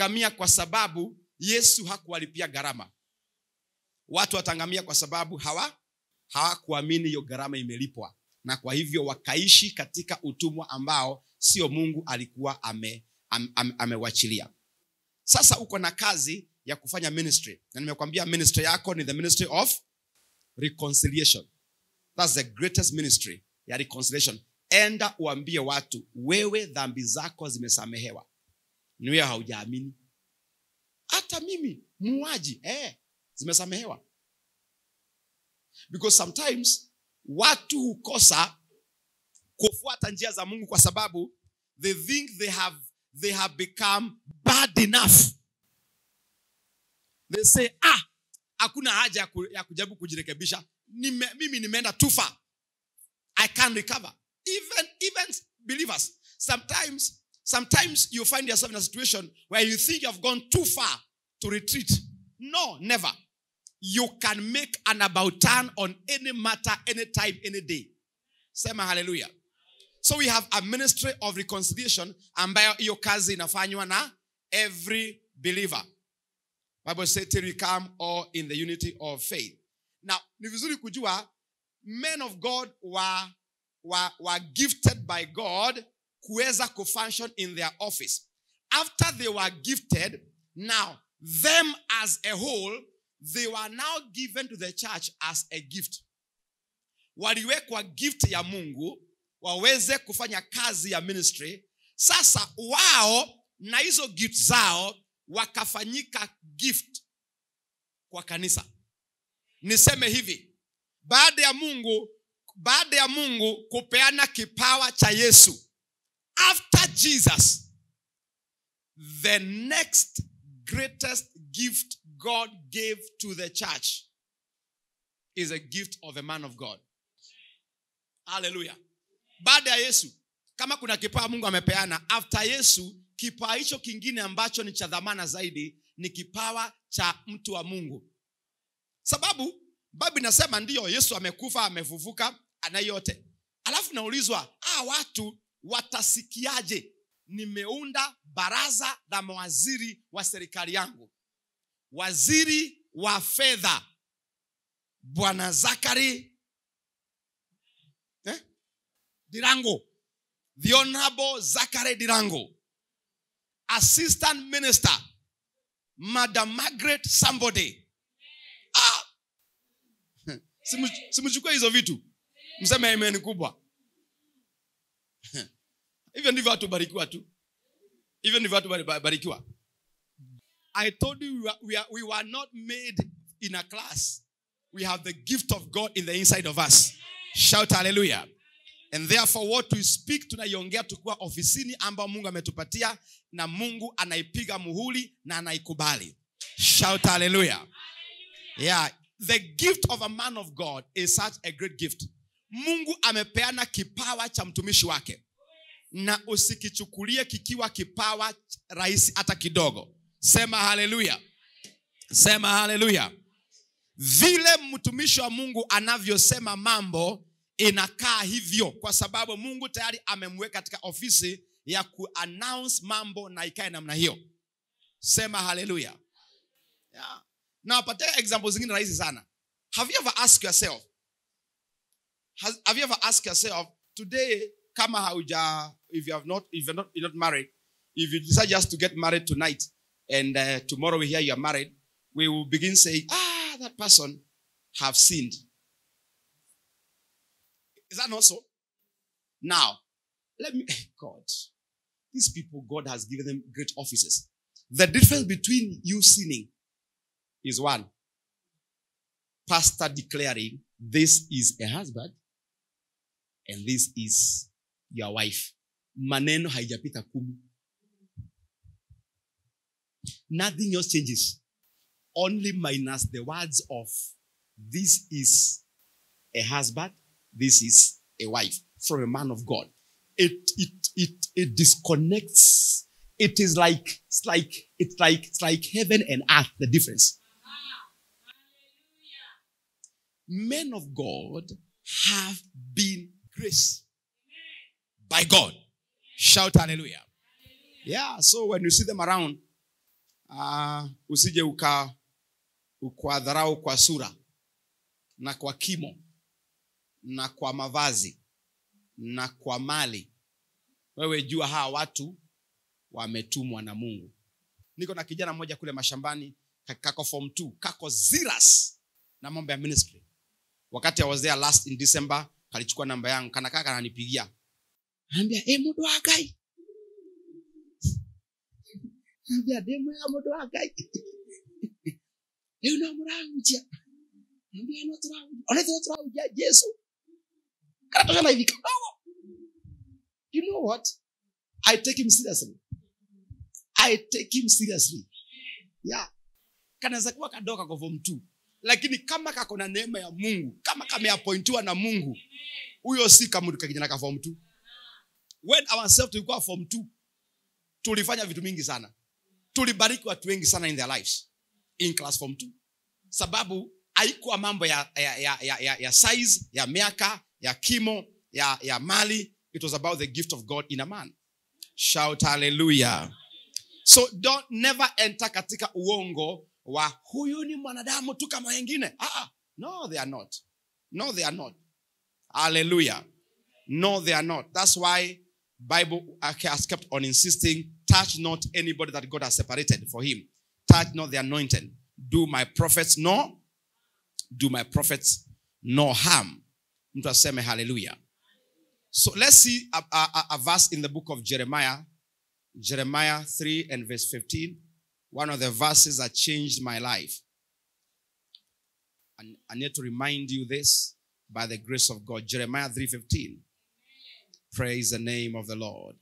wataangamia kwa sababu yesu hakuwalipia gharama watu wataangamia kwa sababu hawa hawakuamini hiyo gharama imelipwa na kwa hivyo wakaishi katika utumwa ambao sio mungu alikuwa ame, am, am, amewachilia sasa uko na kazi ya kufanya ministry na nimekwambia ministry yako ni the ministry of reconciliation thats the greatest ministry ya reconciliation enda uambie watu wewe dhambi zako zimesamehewa ni wewe haujaamini hata mimi muuaji eh, zimesamehewa because sometimes watu hukosa kufuata njia za mungu kwa sababu they think they have, they have become bad enough they say ah hakuna haja ya ku- ya kujaribu kujirekebisha Nime, mimi nimeenda too far i can recover even even believers sometimes sometimes you find yourself in a situation where you think you have gone too far to retreat no never you can make an about turn on any matter anytime any day sema hallelujah so we have a ministry of reconciliation ambayo hiyo kazi inafanywa na every believer bible says till we come all in the unity of faith now ni vizuri kujua men of god were, were, were gifted by god kuweza kufunction in their office after they were gifted now them as a whole they were now given to the church as a gift waliwekwa gift ya mungu waweze kufanya kazi ya ministry sasa wao na hizo gift zao wakafanyika gift kwa kanisa niseme hivi baada ya mungu baada ya mungu kupeana kipawa cha yesu after jesus the next greatest gift god gave to the church is a gift of a man of god haleluya baada ya yesu kama kuna kipawa mungu amepeana after yesu kipawa hicho kingine ambacho ni cha dhamana zaidi ni kipawa cha mtu wa mungu sababu bible inasema ndiyo yesu amekufa amefufuka ana yote alafu naulizwa ah, watu watasikiaje nimeunda baraza la mawaziri wa serikali yangu waziri wa fedha bwana zakari eh? dirango the honorable zakari dirango assistant minister madam margaret somebody ah! Simu- simchukue hizo vitu mseme amen kubwa hivyo ndivyo watu barikiwa tu hivyo ndivyo watu bari- barikiwa i told you we were, we, are, we were not made in a class we have the gift of god in the inside of us shout hallelujah and therefore what we speak tunaiongea tukiwa ofisini ambao mungu ametupatia na mungu anaipiga muhuri na anaikubali shout hallelujah yeah the gift of a man of god is such a great gift mungu amepeana kipawa cha mtumishi wake na usikichukulie kikiwa kipawa rahisi hata kidogo sema haleluya sema haleluya vile mtumishi wa mungu anavyosema mambo inakaa hivyo kwa sababu mungu tayari amemweka katika ofisi ya kuannounce mambo na ikae namna hiyo sema haleluya yeah. na wapatia example zingine rahisi sana have you ever asked yourself has, have you ever asked yourself today kama hauja if you have not if you're not, you're not married if you decide just to get married tonight and uh, tomorrow we hear you're married we will begin saying ah that person have sinned is that not so now let me god these people god has given them great offices the difference between you sinning is one pastor declaring this is a husband and this is your wife maneno haijapita kumi nothing else changes only minus the words of this is a husband this is a wife from a man of god it it it it disconnects it is like it's like it's like it's like heaven and earth the difference men of god have been graced by god shout hallelujah yeah so when you see them around uh, usije uka ukwadharau kwa sura na kwa kimo na kwa mavazi na kwa mali wewe jua hawa watu wametumwa na mungu niko na kijana mmoja kule mashambani ka- kako form 2 kako ziras na mambo ya ministry wakati I was there last in december kalichukua namba yangu kana kaka kananipigia ambia hey, mudo wa gai ambia demo ya mudo wa gai leo na muranguja ambia no turanguja ona turanguja Yesu kana toka na hivi kidogo you know what I take him seriously I take him seriously yeah kanaweza kuwa kadoka kwa form 2 lakini kama kako na neema ya mungu kama kameapointiwa na mungu huyo si kama kakijana ka form 2 when ourselves tulikuwa form 2 tulifanya vitu mingi sana tulibariki watu wengi sana in their lives in class form 2 sababu haikuwa mambo ya, ya, ya, ya, ya, ya size ya miaka ya kimo ya, ya mali it was about the gift of god in a man shout hallelujah so don't never enter katika uongo wa huyu ni mwanadamu tu kama wengine ah, ah. no they are not no they are not hallelujah no they are not that's why bible has kept on insisting touch not anybody that god has separated for him touch not the anointed do my prophets no do my prophets no harm mtu aseme hallelujah so let's see a, a, a- a verse in the book of jeremiah Jeremiah 3 and verse 15, one of the verses that changed my life. And I need to remind you this by the grace of God. Jeremiah 3:15. Praise the name of the Lord.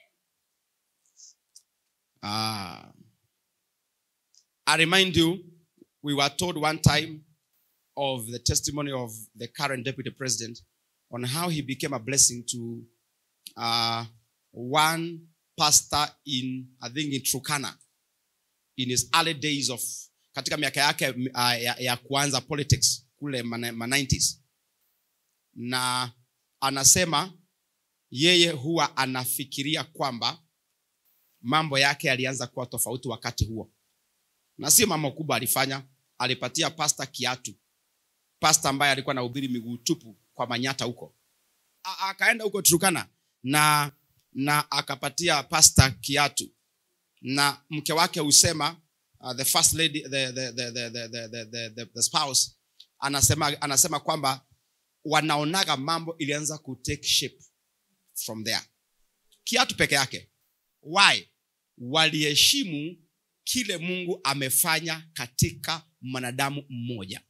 Ah. I remind you, we were told one time of the testimony of the current deputy president on how he became a blessing to uh, one pastor in I think in Trukana in his early days of katika miaka yake uh, ya, ya kuanza politics kule ma, ma 90s na anasema yeye huwa anafikiria kwamba mambo yake yalianza kuwa tofauti wakati huo na sio mambo kubwa alifanya alipatia pasta kiatu pasta ambaye alikuwa na ubiri miguu tupu kwa manyata huko A- akaenda huko Turkana na na akapatia pasta kiatu na mke wake husema uh, the first lady the, the, the, the, the, the, the, the, the, the spouse anasema anasema kwamba wanaonaga mambo ilianza ku take shape from there kiatu peke yake why waliheshimu kile mungu amefanya katika mwanadamu mmoja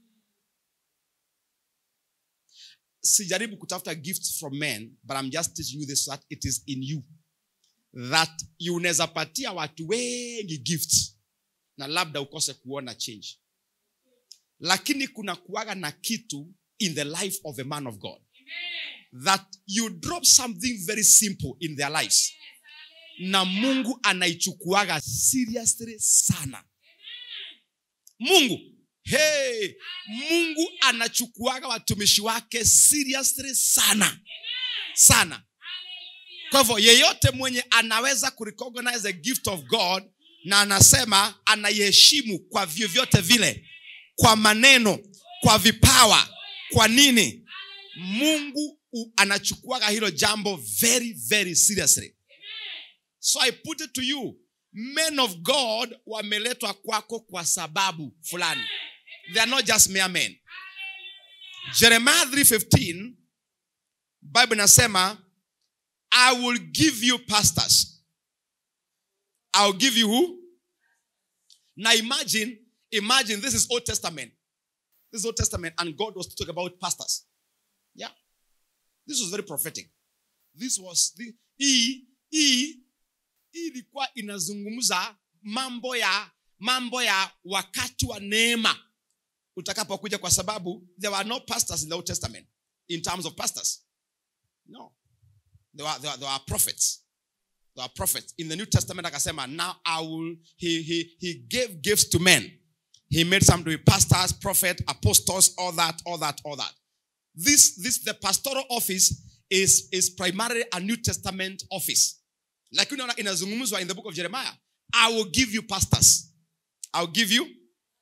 sijaribu kutafuta gifts from men but i'm just teaching you this so that it is in you that you unaweza patia watu wengi gifts na labda ukose kuona change lakini kuna kuaga na kitu in the life of a man of god that you drop something very simple in their lives na mungu anaichukuaga seriously sana mungu hey, mungu anachukuaga watumishi wake seriously sana sana kwa hivyo yeyote mwenye anaweza kurecognize the gift of god na anasema anaiheshimu kwa vyovyote vile kwa maneno kwa vipawa kwa nini mungu u- anachukuaga hilo jambo very very seriously so i put it to you men of god wameletwa kwako kwa sababu fulani they are not just mere men jeremiah 315 bible inasema i will give you pastors i'll give you who now imagine imagine this is old testament this is old testament and god was talking about pastors yeah this was very prophetic this was the hii hii hii ilikuwa inazungumza mambo ya mambo ya wakati wa neema utakapokuja kwa sababu there were no pastors in the old testament in terms of pastors no there were, there were, there were prophets there were prophets in the new testament akasema now i will he, he, he gave gifts to men he made some to be pastors prophets apostles all that all that all that this this the pastoral office is is primarily a new testament office lakini unaona inazungumzwa in the book of jeremiah i will give you pastors i'll give you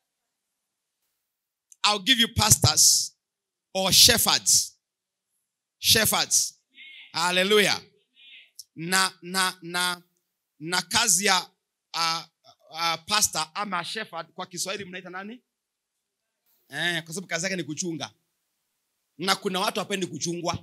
i'll give you pastors or shepherds shepherds haleluya na na na na kazi ya uh, uh, pastor ama shepherd kwa kiswahili mnaita nani eh, kwa sababu kazi yake ni kuchunga na kuna watu hapendi kuchungwa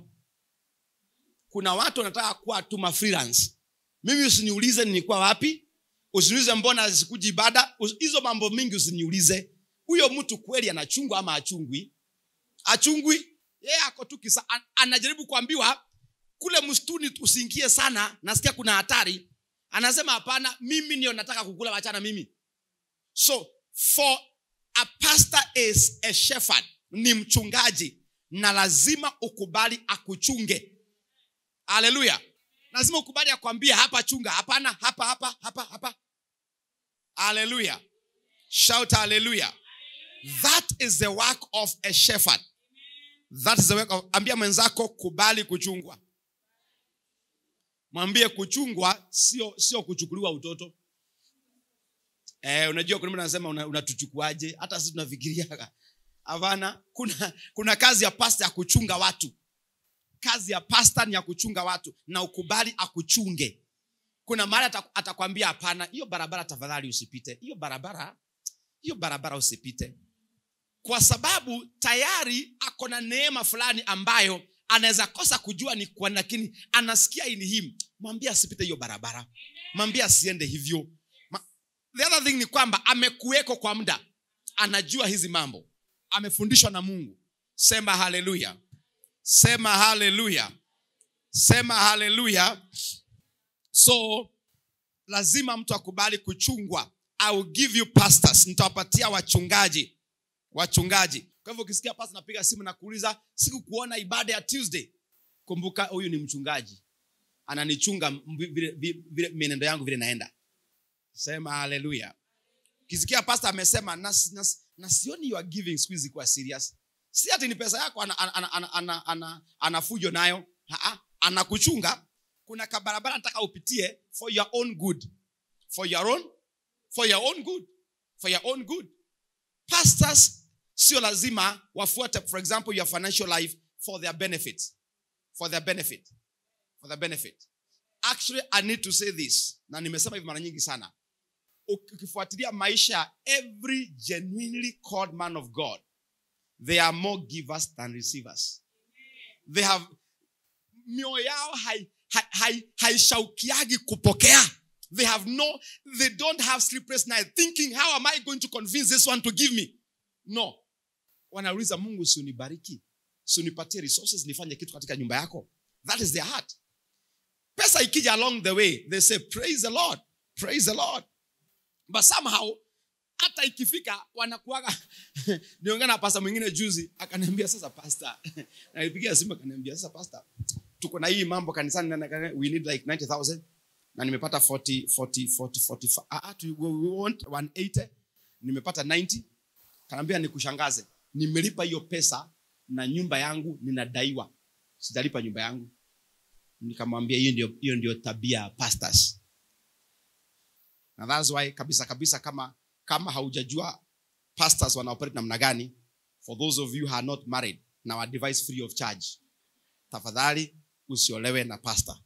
kuna watu wanataka kuwa tu freelance mimi usiniulize nilikuwa wapi usiniulize mbona sikuji ibada Us- hizo mambo mingi usiniulize huyo mtu kweli anachungwa ama achungwi achungwi yeye ako tu kisa an- anajaribu kuambiwa kule msituni usiingie sana nasikia kuna hatari anasema hapana mimi ndio nataka kukula wachana mimi so for a pastor is a shepherd ni mchungaji na lazima ukubali akuchunge haleluya lazima ukubali akwambia hapa chunga hapana hapa hapa hapa hapa haleluya shout haleluya that is the work of a shepherd that is the work of ambia mwenzako kubali kuchungwa mwambie kuchungwa sio sio kuchukuliwa utoto eh, unajua kuna mtu anasema una- unatuchukuaje hata sisi tunafikiria hapana kuna kuna kazi ya pasta ya kuchunga watu kazi ya pasta ni ya kuchunga watu na ukubali akuchunge kuna mahali ata- atakwambia hapana hiyo barabara tafadhali usipite hiyo barabara hiyo barabara usipite kwa sababu tayari ako na neema fulani ambayo anaweza kosa kujua ni kwa lakini anasikia in him mwambie asipite hiyo barabara mwambie asiende hivyo Ma, the other thing ni kwamba amekuweko kwa muda anajua hizi mambo amefundishwa na mungu sema haleluya sema haleluya sema haleluya so lazima mtu akubali kuchungwa I will give you pastors nitawapatia wachungaji wachungaji kwa hivyo ukisikia pasta napiga simu na kuuliza sikukuona ibada ya tuesday kumbuka huyu ni mchungaji ananichunga m- vile, vile, vile mienendo yangu vile naenda sema haleluya ukisikia pasta amesema na, na, na sioni you are giving siku hizi kuwa serious si ati ni pesa yako ana, ana, ana, ana, ana, ana, ana fujo nayo Ha-ha. anakuchunga kuna kabarabara nataka upitie for your own good for your own for your own good for your own good pastors sio lazima wafuate for example your financial life for their benefit for their benefit for their benefit actually i need to say this na nimesema hivi mara nyingi sana ukifuatilia maisha ya every genuinely called man of god they are more givers than receivers they have mioyo yao hai- hai- hai- haishaukiagi kupokea they have no they don't have sleepless night thinking how am i going to convince this one to give me no wanauliza mungu siunibariki siunipatie resources nifanye kitu katika nyumba yako that is their heart pesa ikija along the way they say praise the lord praise the lord but somehow hata ikifika wanakuaga niongea na pasta mwingine juzi akaniambia sasa pasta nalipigia simu akaniambia sasa pasta tuko na hii mambo kanisani na- na- we need like 90000 na nimepata 40 40 40 45 ah, ah, tu- we want 180 nimepata 90 kanaambia nikushangaze nimelipa hiyo pesa na nyumba yangu ninadaiwa sijalipa nyumba yangu nikamwambia hiyo ndio hiyo ndio tabia ya pastors na that's why kabisa kabisa kama kama haujajua pastors wanaoperate namna gani for those of you who are not married na wa device free of charge tafadhali usiolewe na pastor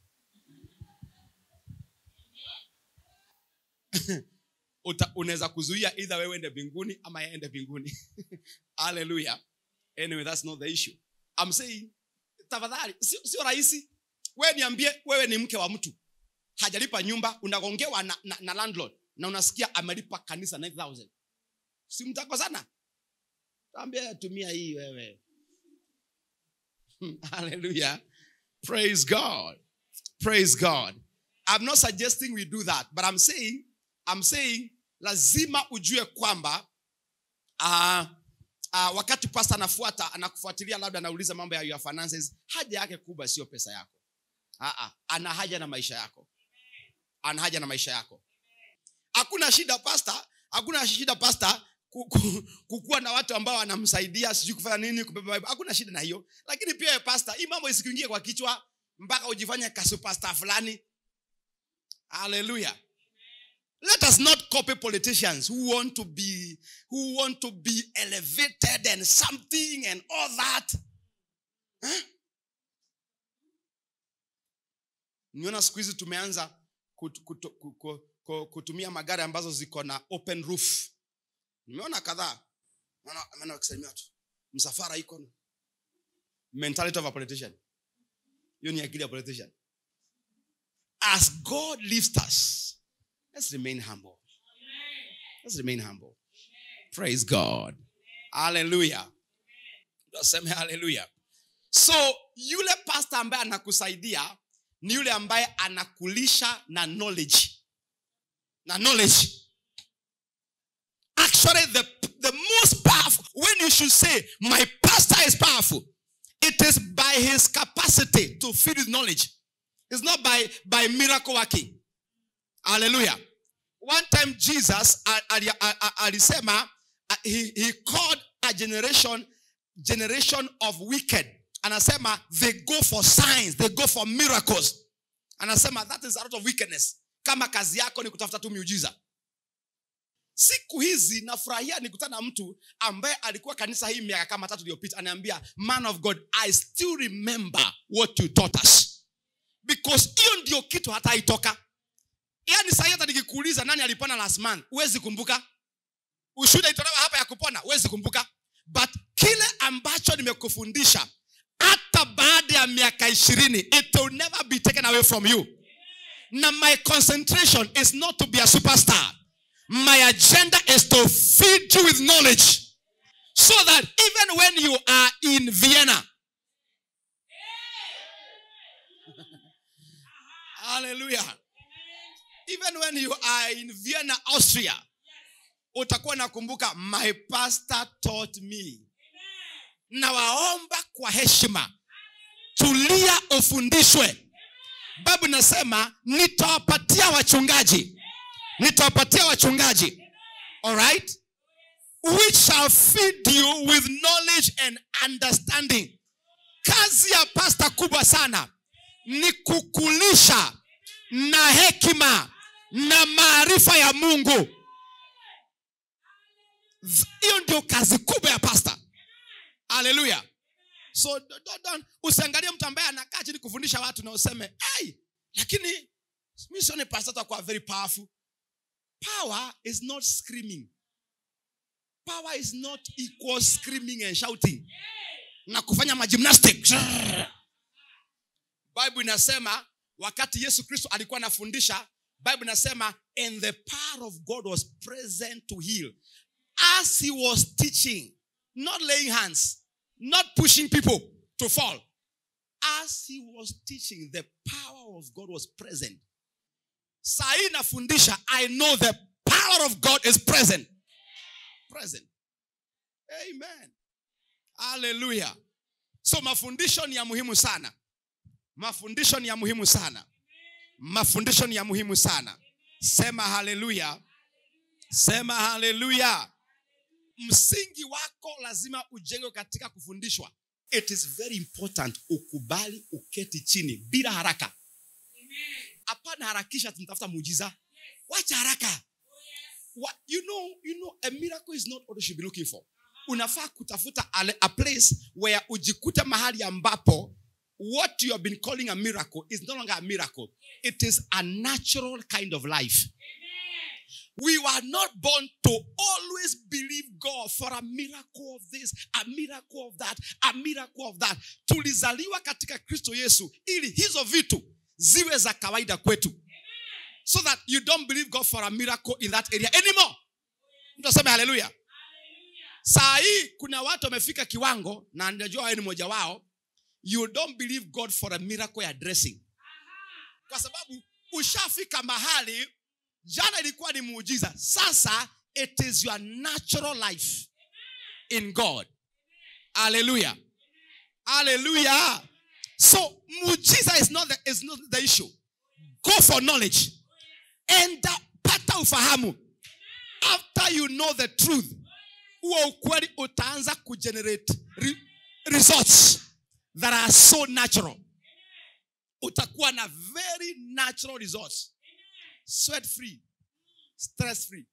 Uta- unaweza kuzuia either wewe ende mbinguni ama yaende mbinguni haleluya anyway that's not the issue I'm saying tafadhali sio sio rahisi wewe niambie wewe ni mke wa mtu hajalipa nyumba unagongewa na, na, na landlord na unasikia amelipa kanisa 9000 si mtako sana ambia tumia hii wewe hallelujah praise god praise god i'm not suggesting we do that but i'm saying i'm saying lazima ujue kwamba uh, uh, wakati pasta anafuata anakufuatilia labda anauliza mambo ya your finances haja yake kubwa sio pesa yako Aa, ana haja na maisha yako ana haja na maisha yako hakuna shida pasta hakuna shida pasta ku- ku- kukuwa na watu ambao wanamsaidia sijui kufanya nini kubeba Bible. hakuna shida na hiyo lakini pia wewe pasta hii mambo isikuingie kwa kichwa mpaka ujifanye kasupasta fulani haleluya let us not copy politicians who want to be who want to be elevated and something and all that huh? niona siku hizi tumeanza kut, kut, kut, kut, kutumia magari ambazo ziko na open roof nimeona kadhaa Naona- naona wakisalimia watu msafara iko na- mentality of a politician hiyo ni akili ya politician as god lifts us let's remain humble let's remain humble praise god hallelujah tuseme hallelujah so yule pastor ambaye anakusaidia ni yule ambaye anakulisha na knowledge na knowledge actually the, the most powerful when you should say my pastor is powerful it is by his capacity to feed with knowledge it's not by by miracle working hallelujah one time jesus a- ali- a- a- alisema uh, he, he called a generation generation of wicked anasema they go for signs they go for miracles anasema that is a lot of wickedness kama kazi yako ni kutafuta tu miujiza siku hizi nafurahia nikutana na mtu ambaye alikuwa kanisa hii miaka kama tatu iliyopita anaambia man of god i still remember what you taught us because hiyo ndio kitu hata haitoka yaani sahii hata nikikuuliza nani alipona last month huwezi kumbuka ushuhuda itolewa hapa ya kupona huwezi kumbuka but kile ambacho nimekufundisha hata baada ya miaka ishirini it will never be taken away from you na my concentration is not to be a superstar my agenda is to feed you with knowledge so that even when you are in vienna hallelujah even when you are in vienna austria utakuwa nakumbuka my pastor taught me nawaomba kwa heshima tulia ufundishwe babu nasema nitawapatia wachungaji nitawapatia wachungaji alright which shall feed you with knowledge and understanding kazi ya pasta kubwa sana ni kukulisha na hekima na maarifa ya mungu Z- hiyo ndio kazi kubwa ya pasta haleluya so do- do- don't- usiangalie mtu ambaye anakaa chini kufundisha watu na useme hey, lakini mi sione pasta atakuwa very powerful power is not screaming power is not equal screaming and shouting na kufanya magymnastic bible inasema wakati yesu kristo alikuwa anafundisha bible inasema and the power of god was present to heal as he was teaching not laying hands not pushing people to fall as he was teaching the power of god was present saa hii nafundisha i know the power of god is present present amen haleluya so mafundisho ni ya muhimu sana mafundisho ni ya muhimu sana mafundisho ni ya muhimu sana sema haleluya sema haleluya msingi wako lazima ujengwe katika kufundishwa it is very important ukubali uketi chini bila haraka hapana harakisha tumtafuta muujiza wacha haraka What, you know, you know, a miracle is not what you should be looking for. Unafaa kutafuta a, a place where ujikute mahali ambapo what you have been calling a miracle is no longer a miracle. It is a natural kind of life. We were not born to always believe God for a miracle of this, a miracle of that, a miracle of that. Tulizaliwa katika Kristo Yesu ili hizo vitu ziwe za kawaida kwetu. So that you don't believe God for a miracle in that area anymore. Mtu aseme haleluya. Saa hii kuna watu wamefika kiwango na najua wewe ni mmoja wao. You don't believe God for a miracle ya dressing. Kwa sababu ushafika mahali jana ilikuwa ni muujiza sasa it is your natural life in god hallelujah hallelujah so muujiza is not the, is not the issue go for knowledge enda pata ufahamu after you know the truth huo ukweli utaanza kugenerate re, results that are so natural utakuwa na very natural results sweat free stress free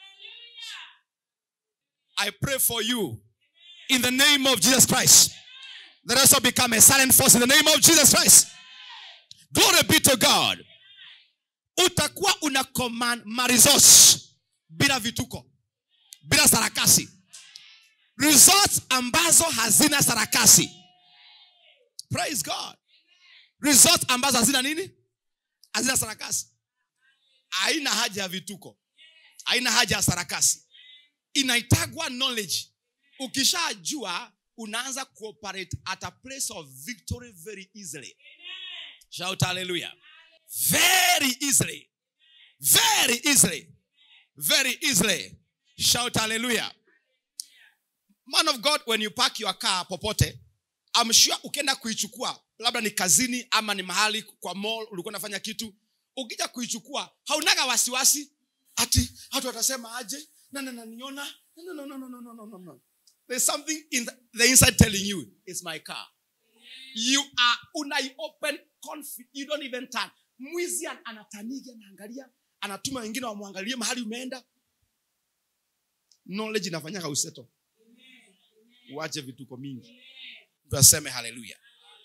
i pray for you in the name of jesus christ that also become a silent force in the name of jesus christ glory be to god utakuwa una command marizos bila vituko bila sarakasi results ambazo hazina sarakasi praise god results ambazo hazina nini hazina sarakasi haina haja ya vituko haina haja ya sarakasi inaitagwa knowledge ukishajua unaanza cooperate at a place of victory very easily shout hallelujah very easily very easily very easily shout hallelujah man of god when you park your car popote I'm sure ukienda kuichukua labda ni kazini ama ni mahali kwa mall ulikuwa unafanya kitu ukija kuichukua haunaga wasiwasi ati hatu watasema aje na na na niona no no no no no no no no no there's something in the, the inside telling you it's my car you are unai open confident you don't even turn mwizi an- anataniga anaangalia anatuma wengine wamwangalie mahali umeenda knowledge inafanyaga useto uache vituko mingi mtu aseme haleluya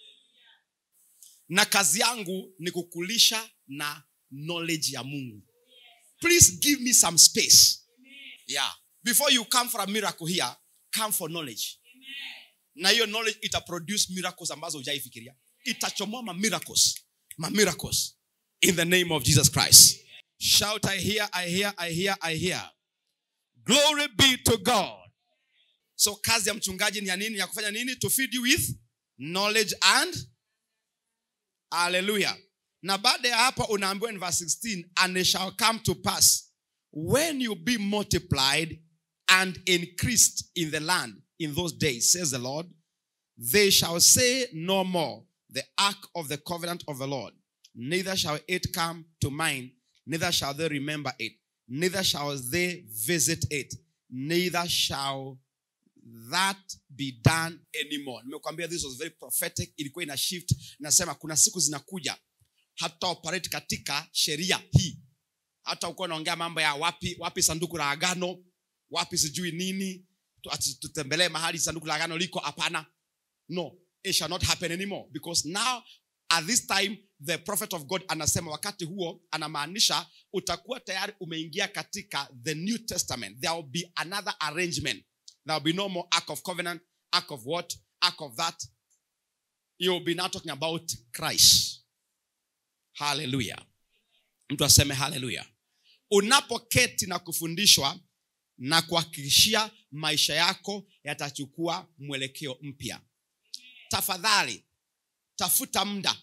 na kazi yangu ni kukulisha na knowledge ya mungu please give me some space yeah before you come for a miracle here come for knowledge na hiyo knowledge ita produce miracles ambazo hujaifikiria itachomoa ma miracles ma miracles in the name of jesus christ shout i hear i hear i hear i hear glory be to god so kazi ya mchungaji ni ya nini ya kufanya nini to feed you with knowledge and haleluya na baada ya hapa unaambiwa in verse 16 and it shall come to pass when you be multiplied and increased in the land in those days says the lord they shall say no more the ark of the covenant of the lord neither shall it come to mind neither shall they remember it neither shall they visit it neither shall that be done anymore nimekwambia this was very prophetic ilikuwa ina shift nasema kuna siku zinakuja hata operate katika sheria hii hata ukuwa unaongea mambo ya wapi wapi sanduku la agano wapi sijui nini tu- ati tutembelee mahali sanduku la agano liko hapana no it shall not happen anymore because now at this time the prophet of god anasema wakati huo anamaanisha utakuwa tayari umeingia katika the new testament there will be another arrangement there will be no more ark of covenant ark of what ark of that you will be now talking about christ haleluya mtu aseme haleluya unapoketi na kufundishwa na kuhakikishia maisha yako yatachukua mwelekeo mpya tafadhali tafuta muda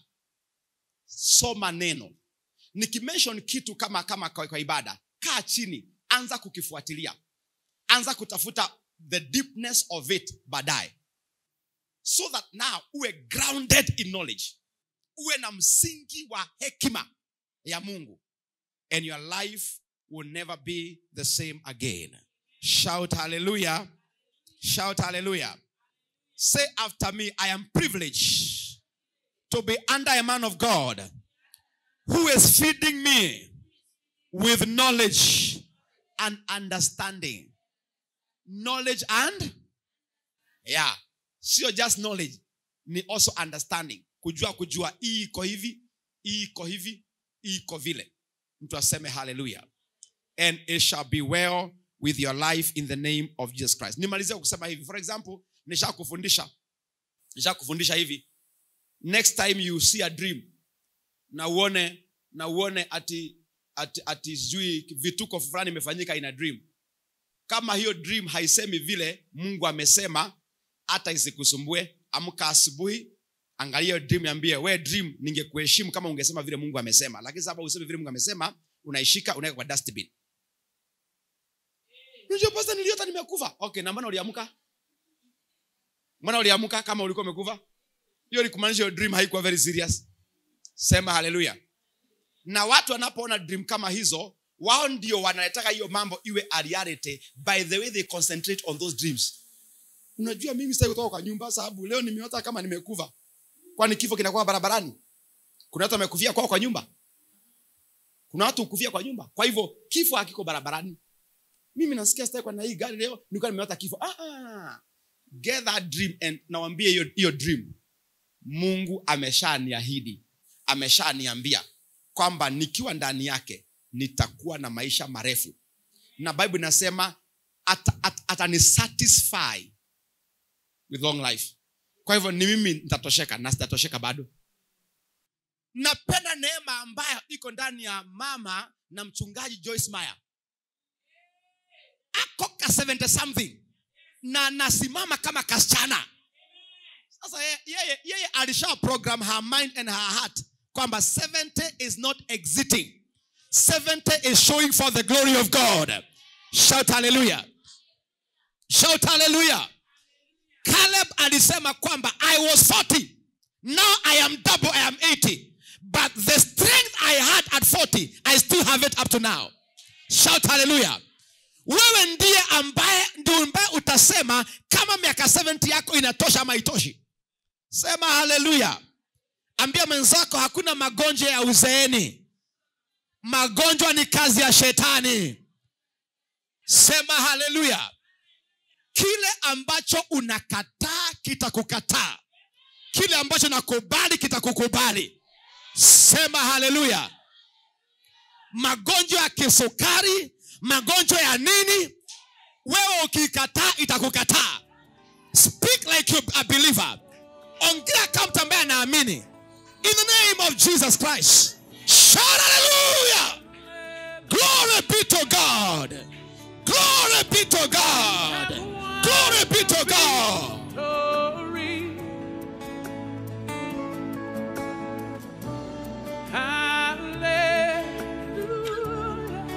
soma neno nikimenshon kitu kama kama kwa, kwa ibada kaa chini anza kukifuatilia anza kutafuta the deepness of it baadaye so that now uwe grounded in knowledge uwe na msingi wa hekima ya mungu and your life will never be the same again shout hallelujah shout hallelujah say after me i am privileged to be under a man of god who is feeding me with knowledge and understanding knowledge and yeah sio just knowledge ni also understanding kujua kujua hii iko hivi hii iko hivi hii iko vile mtu aseme haleluya and it shall be well with your life in the name of jesus christ nimalizia kusema hivi for example nishakufundisha nishakufundisha hivi next time you see a dream na uone na uone ati ati, ati sijui vituko fulani imefanyika in a dream kama hiyo dream haisemi vile mungu amesema hata isikusumbue amka asubuhi angalia hiyo dream niambie we dream ningekuheshimu kama ungesema vile mungu amesema lakini sasa useme vile mungu amesema unaishika unaweka kwa dustbin unajua pasta niliota nimekufa okay na mbona uliamka mbona uliamka kama ulikuwa umekufa hiyo ni kumaanisha hiyo dream haikuwa very serious sema haleluya na watu wanapoona dream kama hizo wao ndio wanataka hiyo mambo iwe a reality by the way they concentrate on those dreams unajua mimi sasa kutoka kwa nyumba sababu leo nimeota kama nimekufa kwani kifo kinakuwa barabarani kuna watu wamekufia kwao kwa nyumba kuna watu hukufia kwa nyumba kwa hivyo kifo hakiko barabarani mimi nasikia sitaki kwa na hii gari leo nilikuwa nimeota kifo ah, ah. get that dream and nawambie hiyo hiyo dream mungu ameshaniahidi ameshaniambia kwamba nikiwa ndani yake nitakuwa na maisha marefu na bible inasema atani at, atanisatisfy with long life kwa hivyo ni mimi nitatosheka na sitatosheka bado napenda neema ambayo iko ndani ya mama na mchungaji joyce meyer ako ka 70 something na nasimama kama kasichana sasa ye- yeye yeye alisha program her mind and her heart kwamba 70 is not exiting 70 is showing for the glory of god shout hallelujah shout hallelujah caleb alisema kwamba i was 40 now i am double i am 80 but the strength i had at 40 i still have it up to now shout hallelujah wewe ndiye ambaye ndio ambaye utasema kama miaka 70 yako inatosha ama itoshi sema haleluya ambia mwenzako hakuna magonjwa ya uzeeni magonjwa ni kazi ya shetani sema haleluya kile ambacho unakataa kitakukataa kile ambacho nakubali kitakukubali sema haleluya magonjwa ya kisukari magonjwa ya nini wewe ukikataa itakukataa speak like you a believer ongea kama mtu ambaye anaamini in the name of jesus christ shout hallelujah glory be to god glory be to god glory be to god Glory. Hallelujah.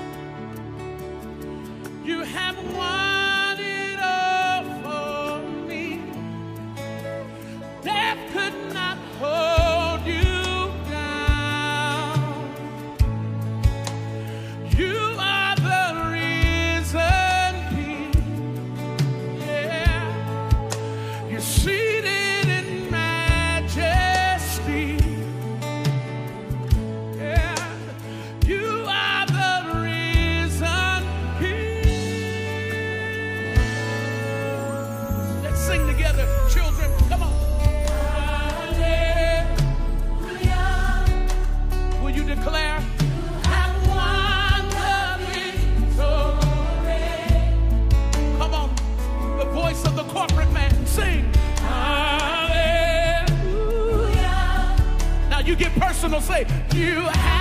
You have won it all for me. Death could not hold you down. You are the risen King. Yeah. You're seated in majesty. Yeah. You are the risen King. Let's sing together, children. Come on. Will you declare? "Have won the victory"? Come on, the voice of the corporate man, sing. Hallelujah. Now you get personal, say, You have